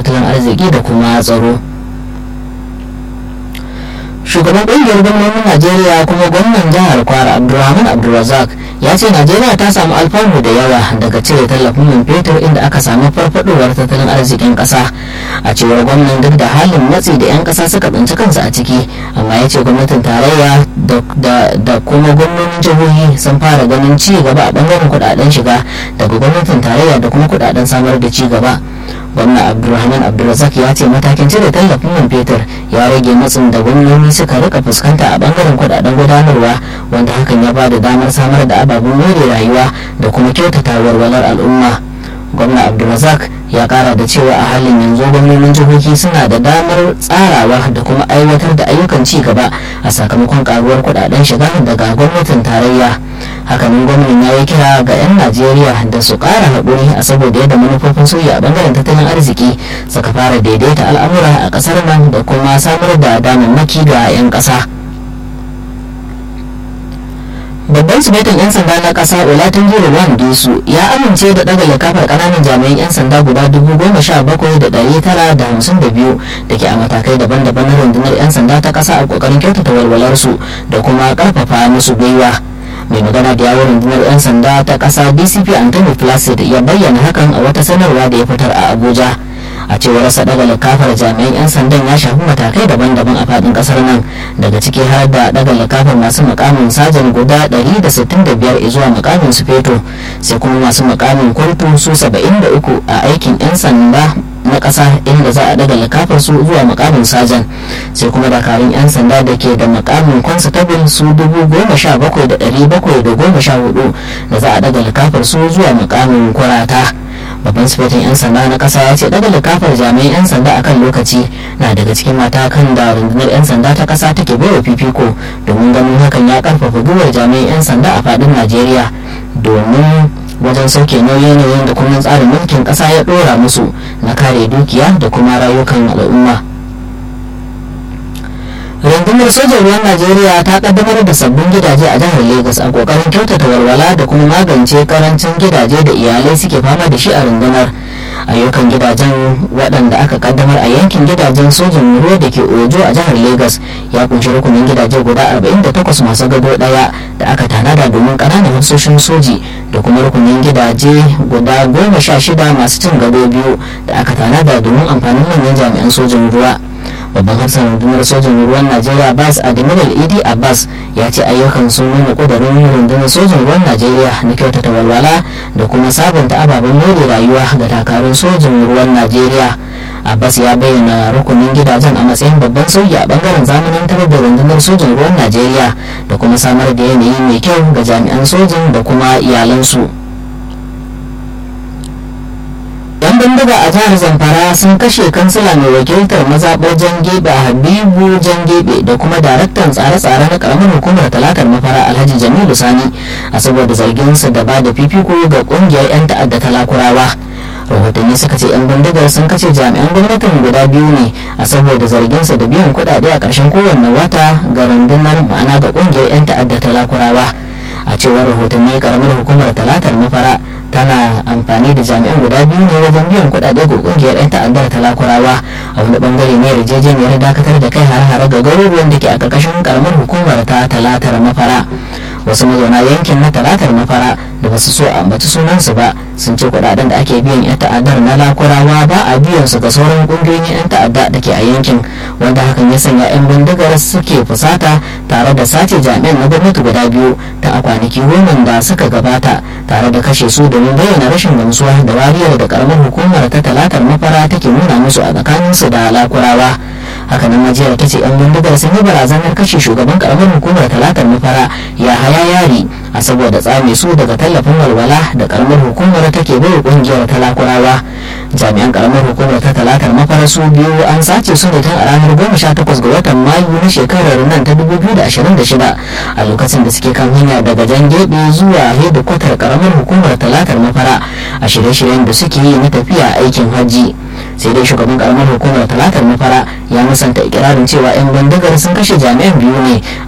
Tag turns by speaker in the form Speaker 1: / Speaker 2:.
Speaker 1: tattalin arziki da kuma tsaro shugaban ƙungiyar gwamnonin najeriya kuma gwamnan jihar kwara abdulrahman abdulrazak ya ce najeriya ta samu alfanu da yawa daga cire tallafin man fetur inda aka samu farfadowar tattalin arzikin ƙasa a cewar gwamnan duk da halin matsi da 'yan ƙasa suka tsinci kansu a ciki amma ya ce gwamnatin tarayya da kuma gwamnonin jihohi sun fara ganin ci gaba a bangaren kudaden shiga daga gwamnatin tarayya da kuma kudaden samar da ci gaba gwamna abdulrahman abdulrazak ya ce matakin cire tallafin man fetur ya rage matsin da gwamnoni suka rika fuskanta a bangaren kudaden gudanarwa wanda hakan ya ba da damar samar da ababen more rayuwa da kuma kyautata walwalar al'umma gwamna abdulrazak ya kara da cewa a halin yanzu gwamnonin jihohi suna da damar tsarawa da kuma aiwatar da ayyukan ci gaba a sakamakon karuwar kudaden shiga daga gwamnatin tarayya hakanan gwamnan ya yi kira ga 'yan najeriya da su kara haƙuri a saboda yadda manufofin soja a bangaren tattalin arziki suka fara daidaita al'amura a ƙasar nan da kuma samar da damammaki ga 'yan ƙasa babban sufetin 'yan sanda na kasa olatin jiruwan disu ya amince da daga likafar kananan jami'an 'yan sanda guda dubu goma sha bakwai da ɗari tara da hamsin da biyu da ke a matakai daban-daban na rundunar 'yan sanda ta kasa a kokarin kyautata walwalarsu da kuma karfafa musu gwiwa mai magana da yawon rundunar 'yan sanda ta kasa dcp anthony placid ya bayyana hakan a wata sanarwa da ya fitar a abuja a cewar sa daga likafar jami'an 'yan sandan ya shafi matakai daban-daban a fadin kasar nan daga ciki har da daga likafar masu mukamin sajan guda 165 zuwa mukamin su feto sai kuma masu mukamin kurtu su 73 a aikin 'yan sanda na ƙasa inda za a daga likafar su zuwa mukamin sajan sai kuma dakarun 'yan sanda da ke da mukamin constable su 17,714 da za a daga likafar su zuwa mukamin kurata babban sifetin 'yan sanda na kasa ya ce daga likafar jami'an 'yan sanda akan lokaci na daga cikin matakan da rundunar 'yan sanda ta kasa take baiwa fifiko domin ganin hakan ya karfafa gwiwar jami'an 'yan sanda a fadin najeriya domin wajen sauke nauyin da kuma tsarin mulkin kasa ya dora musu na kare dukiya da kuma rayukan al'umma rundunar sojan ruwan najeriya ta kaddamar da sabbin gidaje a jihar lagos a kokarin kyautata walwala da kuma magance karancin gidaje da iyalai suke fama da shi a rundunar ayyukan gidajen waɗanda aka kaddamar a yankin gidajen sojan ruwa da ke ojo a jihar lagos ya kunshi rukunin gidaje guda 48 masu gado ɗaya da aka tanada domin ƙananan hafsoshin soji da kuma rukunin gidaje guda goma sha shida masu cin gado biyu da aka tanada domin amfanin manyan jami'an sojan ruwa babban hafsan rundunar sojin ruwan najeriya bas admiral idi abbas ya ce ayyukan sun nuna kudurin rundunar sojin ruwan najeriya na kyautata walwala da kuma sabunta ababen more rayuwa ga dakarun sojin ruwan najeriya abbas ya bayyana rukunin gidajen a matsayin babban sauyi a bangaren zamanantar da rundunar sojin ruwan najeriya da kuma samar da yanayi mai kyau ga jami'an sojin da kuma iyalansu yan bindiga a jihar zamfara sun kashe kansila mai wakiltar mazaɓar jangebe a habibu jangebe da kuma daraktan tsare-tsare na karamar hukumar talatar mafara alhaji jamilu sani a saboda zarginsa da ba da fifiko ga kungiyar 'yan ta'adda talakurawa rahotanni suka ce 'yan bindigar sun kashe jami'an gwamnatin guda biyu ne a saboda zarginsa da biyan kuɗaɗe a ƙarshen kowanne wata ga rundunar ma'ana ga kungiyar 'yan ta'adda talakurawa a cewar rahotanni karamar hukumar talatar mafara tana amfani da jami'an guda biyu ne wajen biyan kuɗaɗe ga ƙungiyar 'yan ta'addar talakurawa a wani bangare ne yarjejeniyar dakatar da kai har-hare ga garuruwan da ke a ƙarƙashin karamar hukumar ta talatar mafara wasu mazauna yankin na talatar mafara da basu so a ambaci sunansu ba sun ce kuɗaɗen da ake biyan 'yan ta'addar na lakurawa ba a biyan su ga sauran ƙungiyoyin 'yan ta'adda da ke a yankin wanda hakan ya sanya 'yan bindigar suke fusata tare da sace jami'an na gwamnati guda biyu ta a kwanaki goma da suka gabata tare da kashe su domin bayyana rashin gamsuwa da wariyar da karamar hukumar ta talatar mafara take nuna musu a tsakaninsu da lakurawa hakanan majiyar ta ce 'yan bindigar sun yi barazanar kashe shugaban karamar hukumar talatar mafara ya haya yari a saboda tsame su daga tallafin walwala da karamar hukumar take bai kungiyar talakurawa jami'an karamar hukumar ta talatar mafara su biyu an sace su ne tun a ranar goma sha takwas ga watan mayu na shekarar nan ta dubu biyu da ashirin da shida a lokacin da suke kan hanya daga jan gebe zuwa hedikwatar karamar hukumar talatar mafara a shirye-shiryen da suke yi na tafiya aikin hajji sai dai shugaban karamar hukumar talatar mafara ya musanta ikirarin cewa 'yan bindigar sun kashe jami'an biyu ne